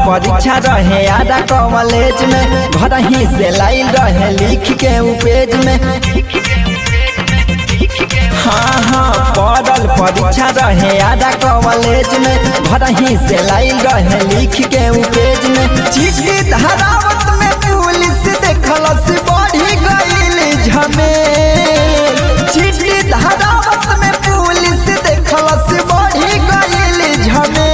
परीक्षा रहे आधा कॉलेज में घर ही से लाइन रहे लिख के उ पेज में हाँ हाँ पढ़ल परीक्षा रहे आधा कॉलेज में घर ही से लाइन रहे लिख के उ पेज में चिट्ठी धरावत में पुलिस देखलस बढ़ी गईल झमे चिट्ठी धरावत में पुलिस देखलस बढ़ी गईल झमे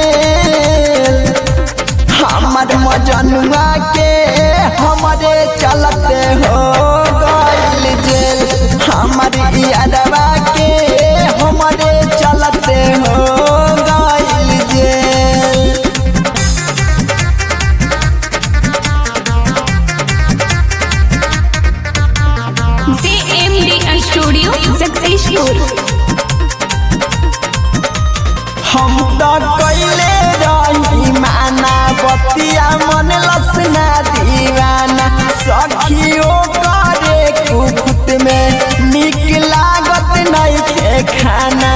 हमर मजनुआ के हमरे चलते हो गईल जेल हमर यादवा के हमरे चलते हो गईल जेल JMD Studio Successful. हम तो कैले रही माना बतिया मन लसना दीवाना सखियो करे कुकुट में निक लागत नहीं के खाना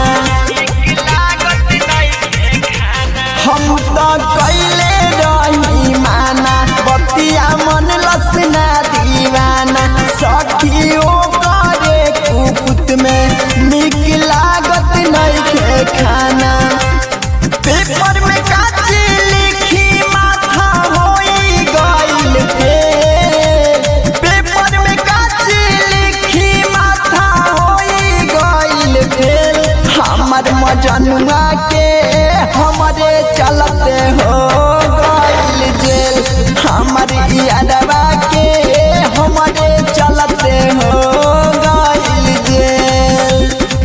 हम तो कैले रही माना बतिया मन लसना दीवाना सखियो करे कुकुट में निक लागत नहीं के खाना पेपर में काची लिखी माथा होई गइल फेल पेपर में काची लिखी माथा होई गइल फेल हमर मजनुआ के हमरे चलते हो गइल जेल हमर यादवा के हमरे चलते हो गइल जेल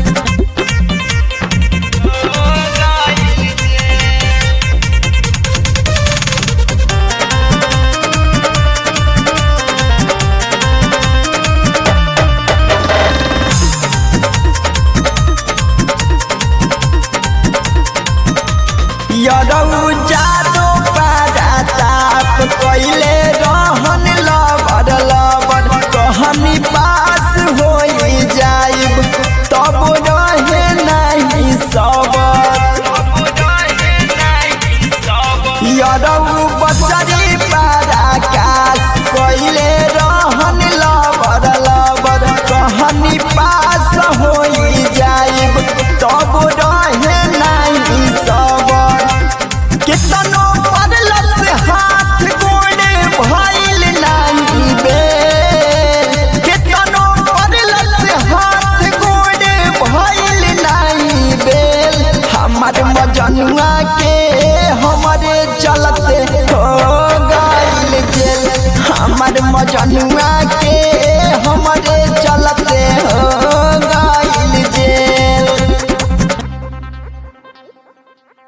यरौ जादो पारा ताप कैले रहन लबर लबर कहनी पास होई जाइब तब रहे नहीं सबर यरौ बसरी पारा कास कैले रहन लबर लबर कहनी पास होई जाइब तब रहे नहीं सबर कितनो पड़लस हाथ गोड़े भइल नाही बे कितनो पड़लस हाथ गोड़े भइल नाही बेल हमर मजनुआ के हमरे चलते हो गइल जेल हमर मजनुआ के हमरे चलते हो